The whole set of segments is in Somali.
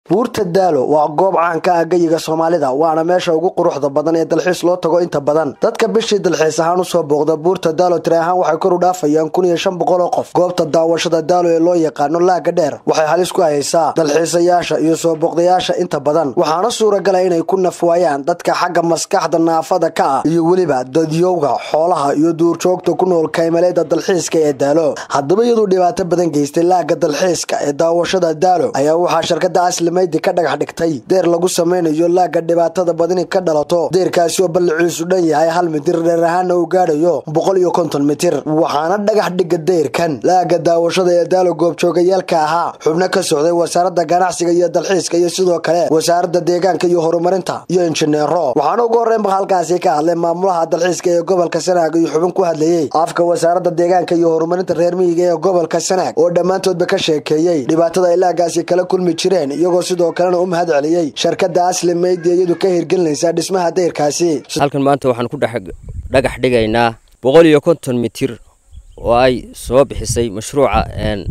buurta daalo waa goob caan ka ah geyiga soomaalida waana meesha ugu quruxda badan ee dalxiis loo tago inta badan dadka bishii dalxiis ahaan usoo booqda buurta daalo tiri ahaan waxay kor u dhaafayaan kun iyo shan boqol oo qof goobta daawashada daalo ee loo yaqaano laaga dheer waxay halis ku haysaa dalxiisayaasha iyo soo booqdayaasha inta badan waxaana suuragala inay ku nafwaayaan dadka xagga maskaxda naafada ka ah iyo weliba dadyowga xoolaha iyo duurjoogta ku nool kaymaleeda dalxiiska ee daalo haddaba iyaduu dhibaato badan geystay laaga dalxiiska ee daawashada daalo ayaa waxaa shirkada aslimaydi ka dhagax dhigtay deer lagu samaynayo laaga dhibaatada badini ka dhalato deerkaasi oo ballaciisu dhan yahay hal mitir dheer ahaana uu gaadhayo boqol iyo konton mitir waxaana dhagax dhiga deyrkan laaga daawashada ee daalo goobjoogayaalka ahaa xubno ka socday wasaaradda ganacsiga iyo dalxiiska iyo sidoo kale wasaaradda deegaanka iyo horumarinta iyo injineero waxaana ugu horreynba halkaasi ka hadlay maamulaha dalxiiska ee gobolka sanaag iyo xubin ku hadlayey afka wasaaradda deegaanka iyo horumarinta reer miyiga ee gobolka sanaag oo dhammaantoodba ka sheekeeyey dhibaatada ay laagaasi kala kulmi jireen iyagoo sidoo kalena u mahad celiyey shirkadda asli maydi iyadu ka hirgelinaysa dhismaha deyrkaasi halkan maanta waxaan ku dhagax dhigaynaa boqol iyo konton mitir oo ay soo bixisay mashruuca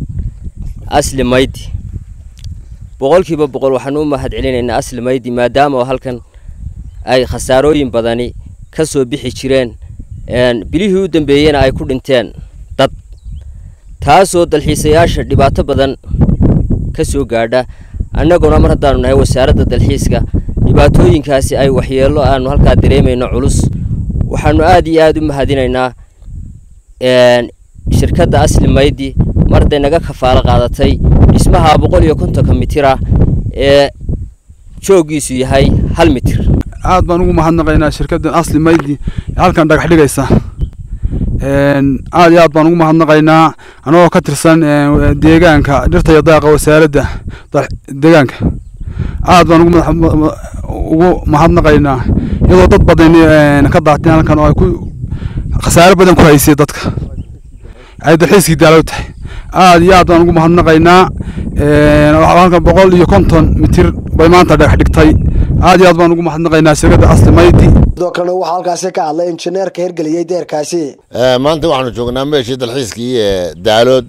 asli maydi boqolkiiba boqol waxaan u mahad celinaynaa asli maydi maadaama oo halkan ay khasaarooyin badani ka soo bixi jireen bilihii u dambeeyena ay ku dhinteen dad taasoo dalxiisayaasha dhibaato badan ka soo gaadha annaguna mar haddaanu nahay wasaaradda dalxiiska dhibaatooyinkaasi ay waxyeello aanu halkaa dareemayno culus waxaanu aad iyo aada u mahadinaynaa shirkadda asli maydi mar hadday naga kafaalo qaadatay dhismaha boqol iyo kontonka mitira ee jooggiisu yahay hal mitir aad baan ugu mahadnaqaynaa shirkaddan asli maydi halkan dhagax dhigaysa aad iyo aad baan ugu mahadnaqaynaa anagoo ka tirsan deegaanka dhirta iyo daaqa wasaaradda deegaanka aad baan ugu mahadnaqaynaa iyadoo dad badan ka daateen halkan oo ay ku khasaare badan ku haysay dadka ay dalxiiskii daalow tahay aad iyo aad baan ugu mahadnaqaynaa halkan boqol iyo konton mitir bay maanta dhagax dhigtay aad iyo aad baan ugu mahadnaqaynaa shirkadda asli maydi sidoo kalena waxaa halkaasi ka hadlay injineerka hirgeliyey deerkaasi maanta waxaanu joognaa meeshii dalxiiskii ee daalood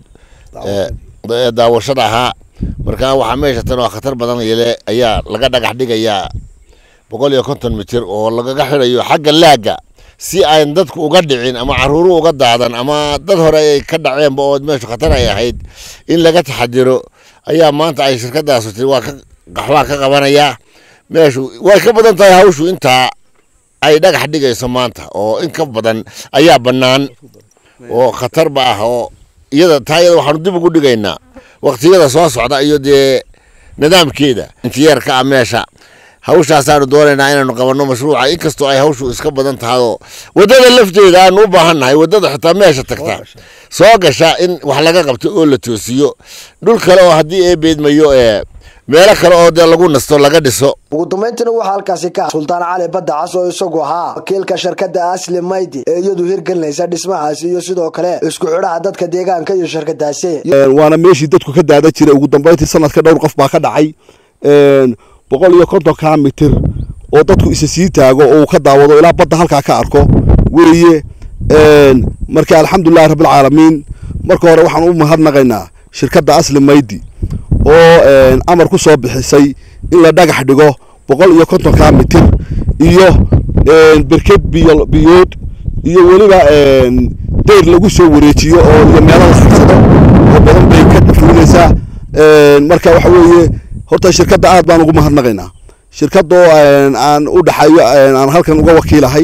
ee daawashada ahaa markaa waxaa meesha tan oo khatar badan yele ayaa laga dhagax dhigayaa boqol iyo konton mitir oo lagaga xidhayo xagga laagga si aan dadku uga dhicin ama caruuru uga daadan ama dad hore ay ka dhaceenba oo meeshu khatar ay ahayd in laga taxadiro ayaa maanta ay shirkadaasu tiri waa ka qaxwaa ka qabanayaa meeshu way ka badan tahay hawshu intaa ay dhagax dhigayso maanta oo in ka badan ayaa bannaan oo khatarba ah oo iyada taa iyada waxaanu dib ugu dhigaynaa waqtiyada soo socda iyo dee nidaamkeeda injiyeerka ah meesha hawshaasaanu doonaynaa inaanu qabanno mashruuca inkastoo ay hawshu iska badan tahayoo waddada lafteeda aanu u baahan nahay waddada xitaa meesha tagta soo gasha in wax laga qabto oo la toosiyo dhul kale oo haddii ee beedmayo ee meelo kale oo dee lagu nasto laga dhiso ugu dambayntiina waxaa halkaasi ka sultaan cali badda cas oo isagu ahaa wakiilka shirkadda asli maydi ee iyadu hirgelinaysa dhismahaasi iyo sidoo kale isku xidhaha dadka deegaanka iyo shirkadaasi waana meeshii dadku ka daada jiray ugu dambayntii sanadka dhowr qof baa ka dhacay boqol iyo kontonka mitir oo dadku isa sii taago oo uu ka daawado ilaa badda halkaa ka arko weeye marka alxamdulilahi rabbilcaalamiin marka hore waxaan u mahadnaqaynaa shirkadda asli maydi oo amar ku soo bixisay in la dhagax dhigo boqol iyo kontonka mitir iyo berked biyo biyood iyo weliba deyr lagu soo wareejiyo oo iyo meelo la figsado oo badan bay ka fulinaysaa marka waxa weeye horta shirkadda aad baan ugu mahadnaqaynaa shirkadoo aan u dhaxayo aan halkan uga wakiilahay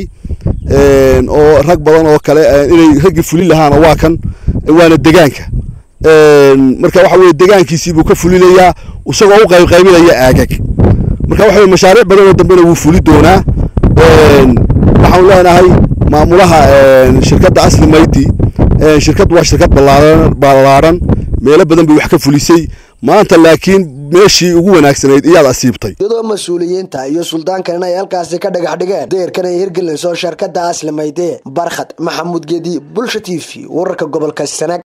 oo rag badan oo kale inay raggii fulin lahaana waa kan waana degaanka marka waxa weye degaankiisii buu ka fulinayaa isagoo u qaybqaybinaya aagag marka waxa weye mashaariic badan oo dambena wuu fuli doonaa waxaanu leenahay maamulaha shirkadda asli maydi shirkaddu waa shirkad ballaaran meelo badan bay wax ka fulisay maanta laakiin meeshii ugu wanaagsanayd iyaad asiibtay iyadoo mas-uuliyiinta iyo suldaankan ay halkaasi ka dhagax dhigeen deerkan ay hirgelinayso shirkadda asli mayde barkhad maxamuud geedi bulsha t v wararka gobolka sanaag